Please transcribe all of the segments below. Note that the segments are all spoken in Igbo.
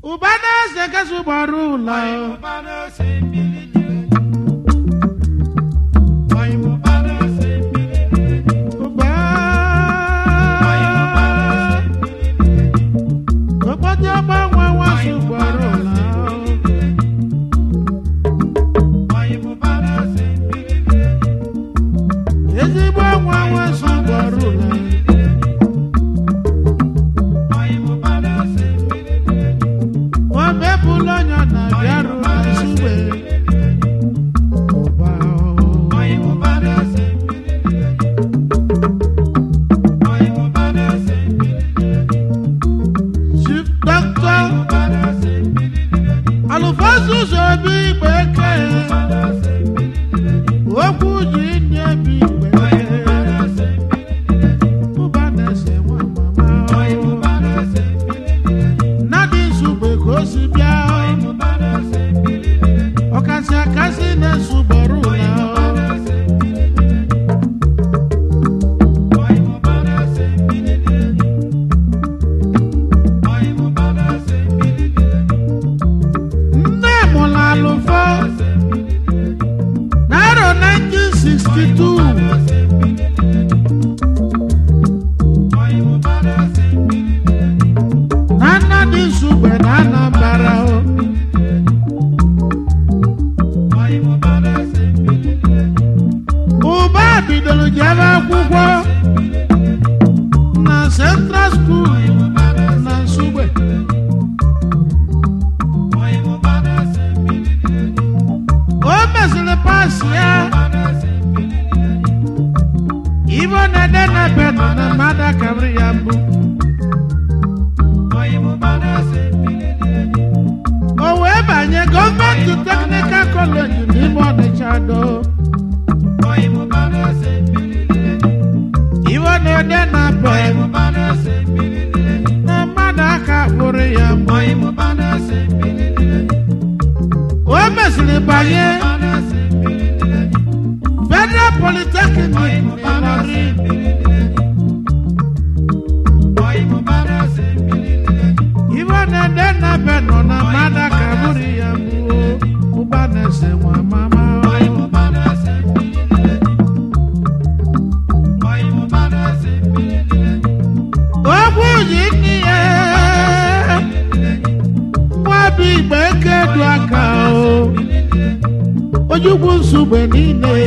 ụba na-ese kasị gbara ụlọ ụba okpotị ọgbanwe nwasị gbara ụlọ ezigbo nwa nwasị gbara ụlọ omebụla onye na bịarụ na nsugbe ụba chief doctor alụfasus obi igbe eke okwu ji nye bi igbe ụba na-ese nwa mama nnadị nsugbe ka o si bịa ọkasị akasị na-esugbọrọ ụlọ nne mụrụ alụfọ n'arọ 1962 na nnadị nsugbe na anambara o ụba bidoro jebe akwụkwọ na central school na nsugbe o mesịrị pas ya ibo na-ede na be nọ na mmadụ akabiri ya mbụ o wee banye gọọmenti teknikal kọleji n'ime ọnịcha do ibo na-ede na be na mmadụ aka kpụrụ ya mbụ o mesịrị banye federal polytechnic n'Ịlọrin ibo na-ede na be nọ na mmadụ aka kpụrụ ya mbụ ụba na-ese nwa mama ogwu ji nne ya nwa bụ igbe eke du aka o ojukwu nsugbe niile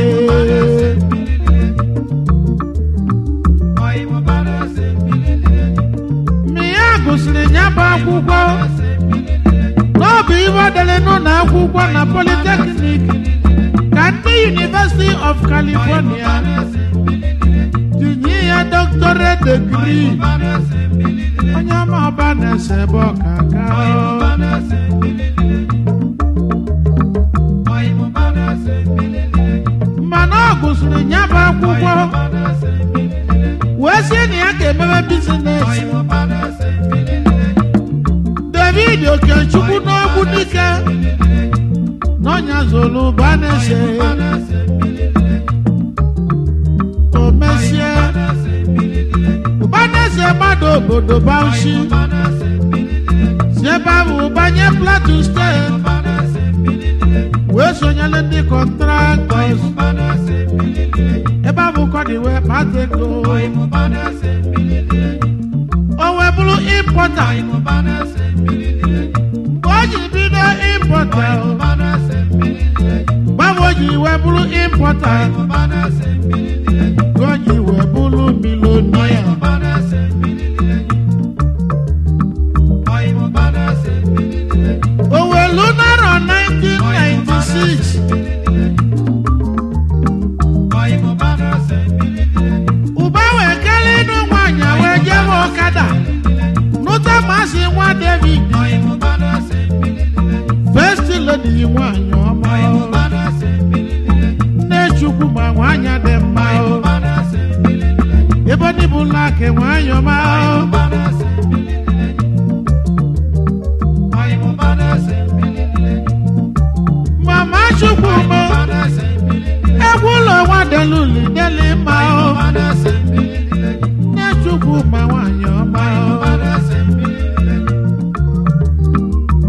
mgbe ya gụsịrị ya bụ akwụkwọ n'ọbụ ibe dere n'ụlọ akwụkwọ na polytechnic ka ndị university of california tinye ya doctorate degree onye ọma ọba na-ese ebe ọkaka mana ọ gụsịrị ya bụ akwụkwọ wee sie na ya ga-emebe bizines david okechukwu n'ogbu dike n'ọnya zolu ụba na-ese o mesie ụba na-ese mmadụ obodo bauchi si ebe ahụ banye plateau steeti wee sonyere ndị kọntraktọs ebe ahụ kọdị wee kpata ego o wee bụrụ impọta mgbe o ji bido impọta gbanwe o ji wee bụrụ impọta ka o ji wee bụrụ milonia o wee lu narọ 1996 ụba wee kelee ịnụ nwaanyị wee jebe ọkada nụta masị nwa david first lady nwaanyị ọma nne chukwu ma nwaanyị dị mma ebe ndị bụ laki nwaanyị ọma mama chukwu ma egwu ụlọ nwa deluli deli mma nne chukwu ma nwaanyị ọma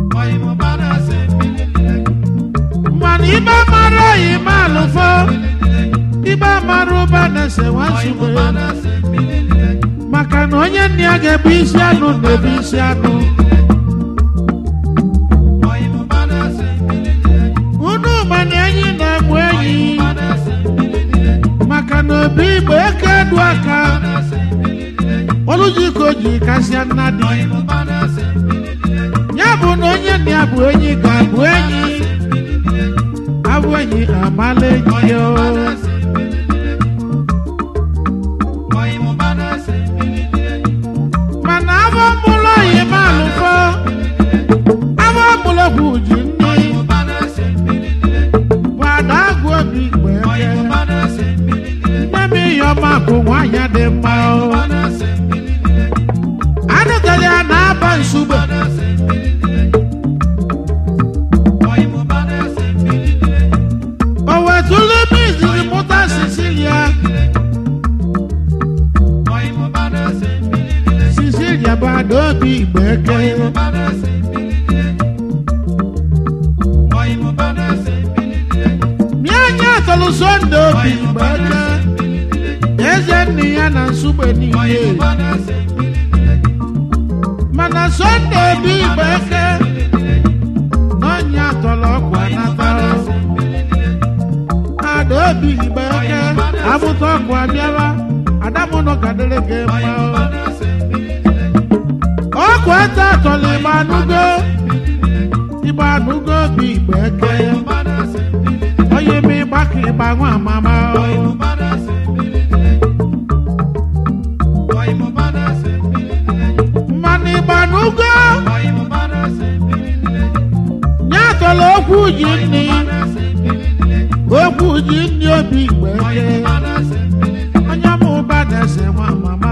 ezigbo amara ụba na-ese nwansugbe maka na onye nna ya ga-ebu isi anụ na-ebu isi anụ unu ma na enyi na-egbu enyi maka na obi igbo eke du aka olujiko ji kasịa nna dị ya bụ na onye nna ya bụ enyi ga-abụ enyi abụ enyi amala enyi ya o. mana abụ mụlụ oyi ma alụfọ abụ mụlụ bụ ji nne bụ ada agụ obi igbo eke nne m ihe ọma bụ nwaanyị dị mma o anụtara ya na-aba nsugbe o wetụlụ ebe izizi mụta sicilia sicilia bụ ada obi igbo eke nye anya atọlụ sonde obi igbo eke eze nne ya na nsugbe niile mana sonde obi igbo eke n'ọnya atọlụ ọkwa natara ada obi igbo eke amụta ọkụ abịara adamụnọ gadere gị mma ọkụ ete atọlụ igba anụgo igba anụgo obi igbo eke onye ma ịgba ka ịgba nwa amama mmanụ ịgba anụgo nye atọlụ okwu ji nni okwu ji nni obi igbo eke onye ma ụba na-ese nwa mama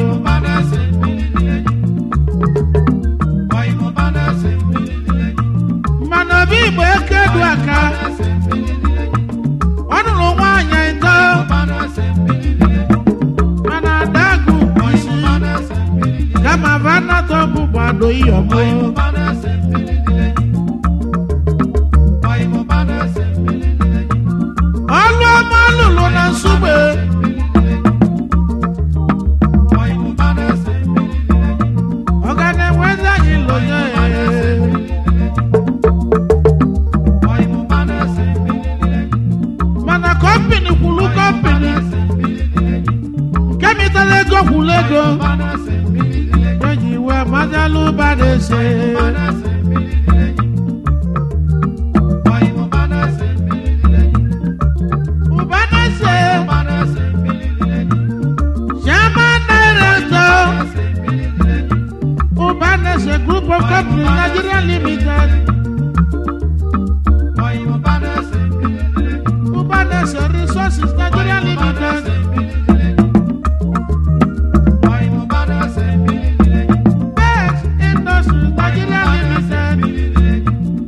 mmanụ obi igbo eke du aka ọ nụrụ nwaanyị ịtọ mana adagụ bụ isi kama vanatọ bụ gbado iyọmụ ọlụ ọma lụrụ na nsugbe ọ ga na-enwezi anyị lonye mana kọmpini kwulu kọmpini nke mitara ego kwulu ego eji wee mazalụ ụba na-ese ụba na-ese chairman director ụba na-ese group of company nigeria limited ụba na-ese resources nigeria limited best industries nigeria limited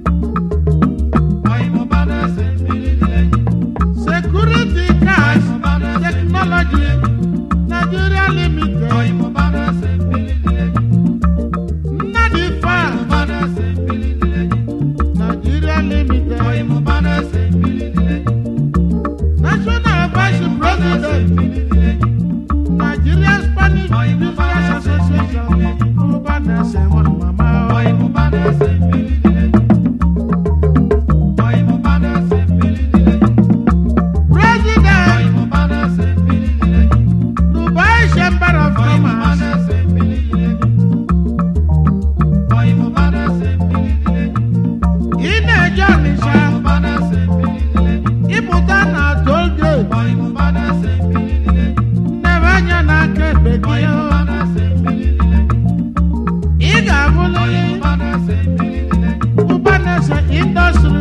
security cash technology nigeria limited nnadi farm nigeria limited national vice president nigeria spanish business association ọba na-ese nwa mama president dubai chamber of commerce ị na-eje ọnịsha ịpụta na tolgate nnebe anya n'aka ekpe gị ị ga-abụlịrị ụbanese indọstri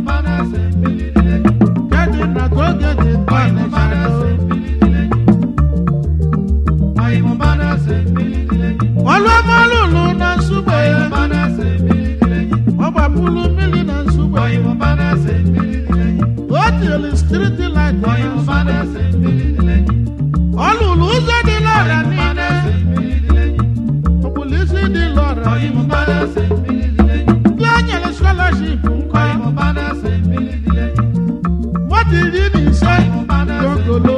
nke dị na tolgate nke ọnịsha ọlụọmalụlụ na nsugbe ọ gbapụrụ mmiri na nsugbe o tiri striti light na nsugbe ọ lụrụ ụzọ dị lọra niile ọkpụlisi dị lọra niile ndị o nyere scholarship nkọ moto iri na ise dị ogologo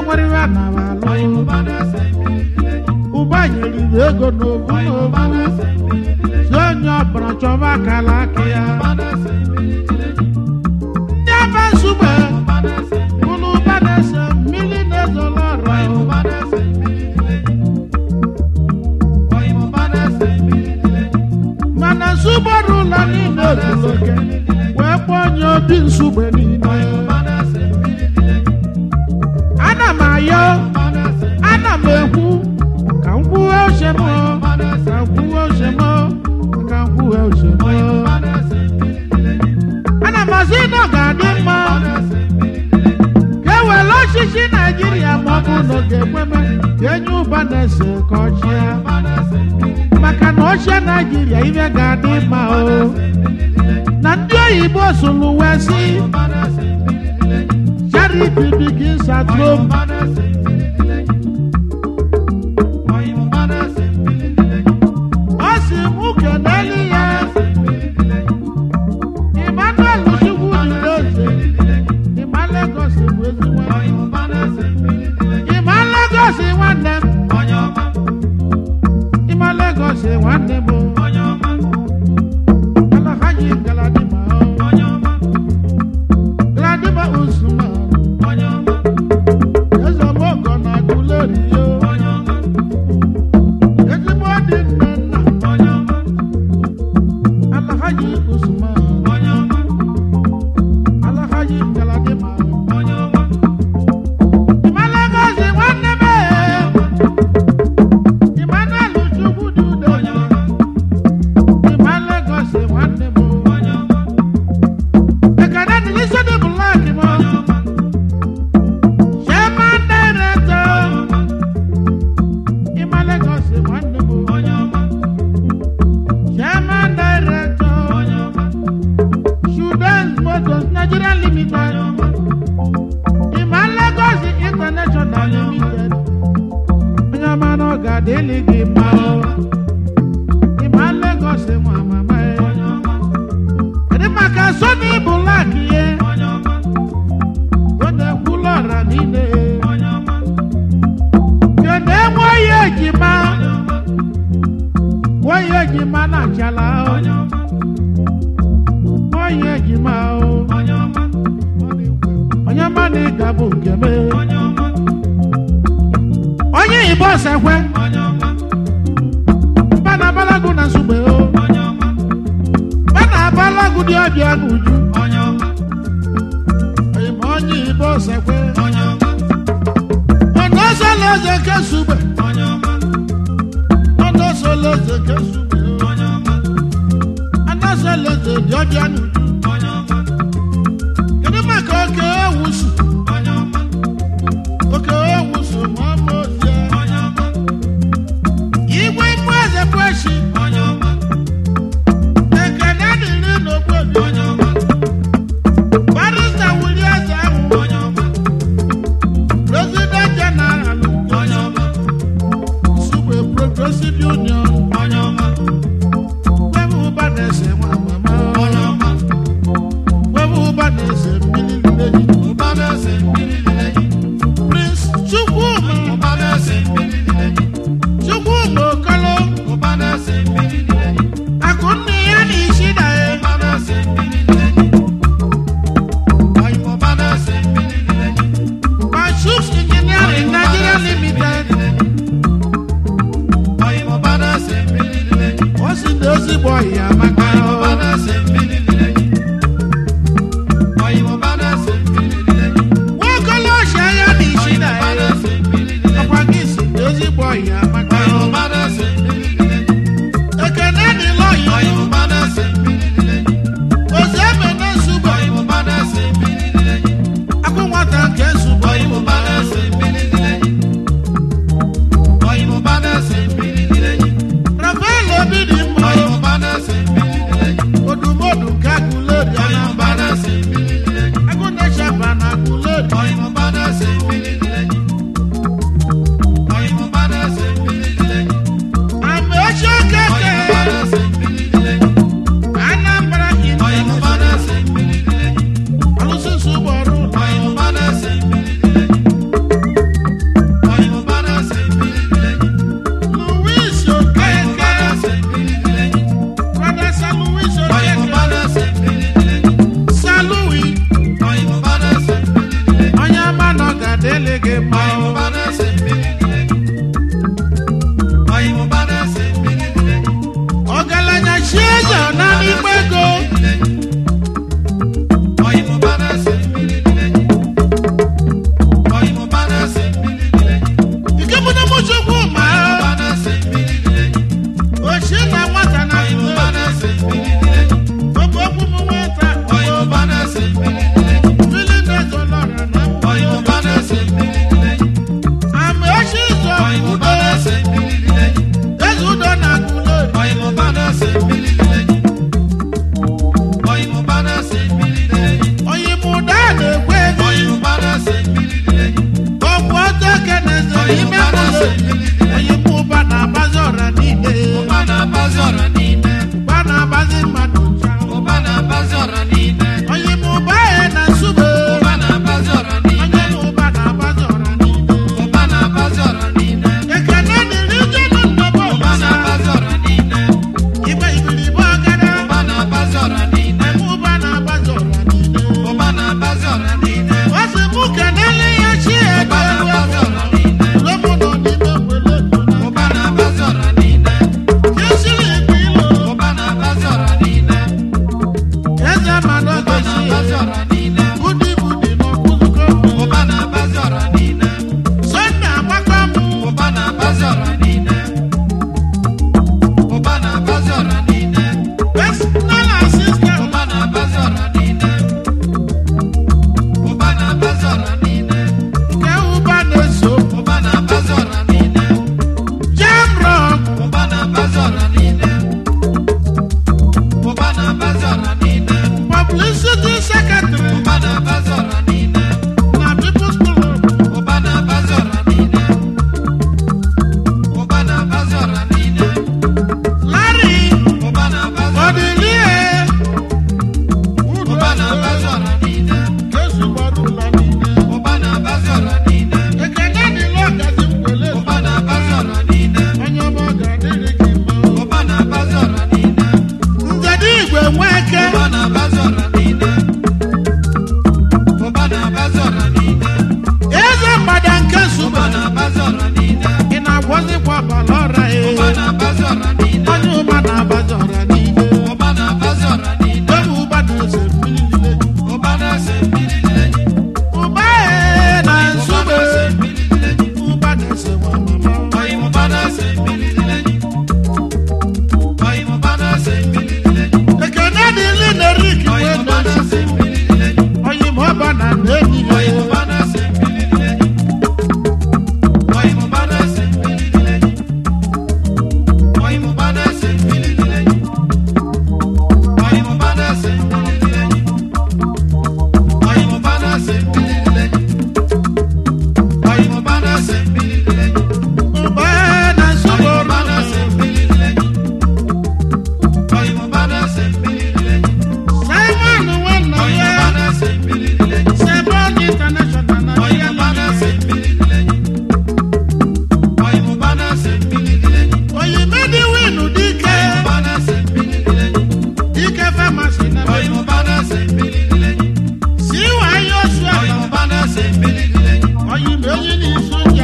nwere iwe nara alụ ụba nyeriri ego n'obu n'obu si onye ọbụla chọba akala aka ya ndị aba nsugbe ụlọ ụba na-ese mmiri na-ezolo ọra mana nsugbe dị ụlọ niile ozuru oke wee kpọọ onye obi nsugbe niile ana m ayọ ana m ekwu ka m kwuwe uche m ka m kwuwe uche m ka m kwuwe uche m ana m asị na ọ ga-adị mma ka e were ọchịchị naijiria ma ọ bụ na ọ ga-ekweme ka enye ụba na-ese ka ọchịa maka na ọchịa naijiria ibe ga-adị mma o na ndị oyibo sụrụ wee sị charity begins at home ọ sị mụ kenelu ya Emmanuel Chukwu jiri eze ịma Lagos bụ ezigbo ịma Lagos nwanne m ịma Lagos nwanne m Alhaji Galadima Galadima Usman eze mogo na Aguleri yo ezigbo dị nne nna Alhaji Usman Alhaji Galadima ịma Lagos nwanne m Emmanuel Chukwu dị udo ịma Lagos nwanne m ekene dịlisi dị blak m Chairman Director ịma Lagos nwanne m Chairman Director Students Motors Nigeria Limited ịma Lagos International Limited onye ọma na ọ ga-adịlị gị mma o. ịma Lagos nwa mama ya kedu maka Sony Black ye ọ na-ekwulu ọra niile kedu enweghị ejima nweghị ejima na achala o nweghị ejima o onye ọma na ịga bụ nke m onye Igbo sekwe mba na abalagu na nsogbe o mba na abalagu dị ọbịa n'uju ma onye Igbo sekwe ọnụ ọsọla eze nke sugbe ọnụ ọsọla eze nke sugbe o ọnụ ọsọla eze dị ọbịa n'uju kedu maka oke ewusu oke ewusu ma ọ bụ ozie igwe mgbu eze bụ echi ekene dịrị n'ogbobi barista wuli eze ahụ president general sugbe progressive union ebe ụba na-ese nwa mama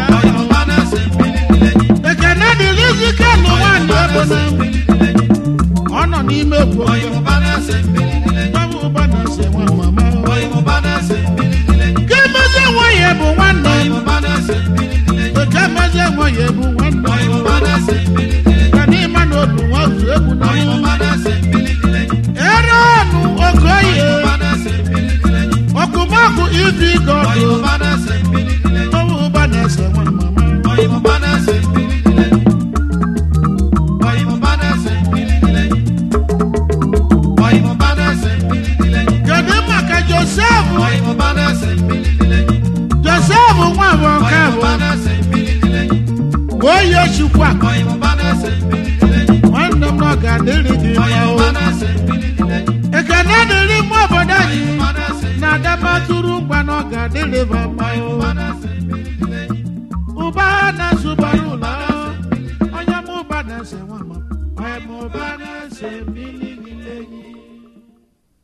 ekene dịrị izikelụ nwaanyị ebona ọ nọ n'ime egwu Baba ụba na-ese nwa mama ka emezi nwa ya bụ nwanne ka emezi nwa ya bụ nwanne ka n'ịma na obi nwa zu egwu na ere ọnụ okoye ọkụmakụ ibi gọdụ Baba ụba na-ese nwa mama kedu maka josef josef nwa bụ nke bụ oyi chukwa nwanne m ọ ga-adịrị gị mma o ekene dịrị mma obodo anyị na adamatụrụ ngwa na ọ ga-adịrị ba mma o ụba na-asụbara ụlọ onye m ụba na-ese nwa ma onye m ụba na-ese mmiri